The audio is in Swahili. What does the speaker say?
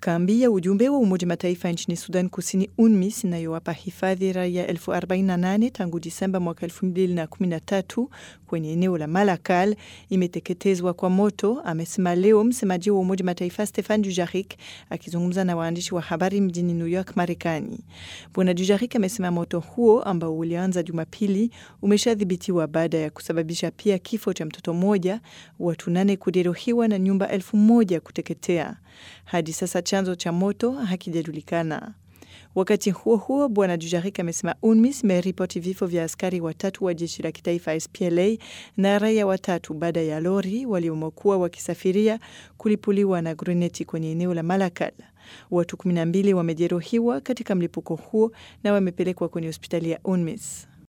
Kambi ya ujumbe wa Umoja Mataifa nchini Sudan Kusini, UNMISS, inayowapa hifadhi raia elfu 48 tangu Disemba mwaka 2013 kwenye eneo la Malakal imeteketezwa kwa moto, amesema leo msemaji wa Umoja Mataifa Stefan Dujarric akizungumza na waandishi wa habari mjini New York, Marekani. Bwana Dujarric amesema moto huo ambao ulianza Jumapili umeshadhibitiwa baada ya kusababisha pia kifo cha mtoto mmoja, watu nane kujeruhiwa na nyumba elfu moja kuteketea. Hadi sasa chanzo cha moto hakijajulikana. Wakati huo huo, bwana Dujarric amesema UNMISS imeripoti vifo vya askari watatu wa jeshi la kitaifa SPLA na raia watatu baada ya lori waliomokuwa wakisafiria kulipuliwa na gruneti kwenye eneo la Malakal. Watu 12 wamejeruhiwa katika mlipuko huo na wamepelekwa kwenye hospitali ya UNMISS.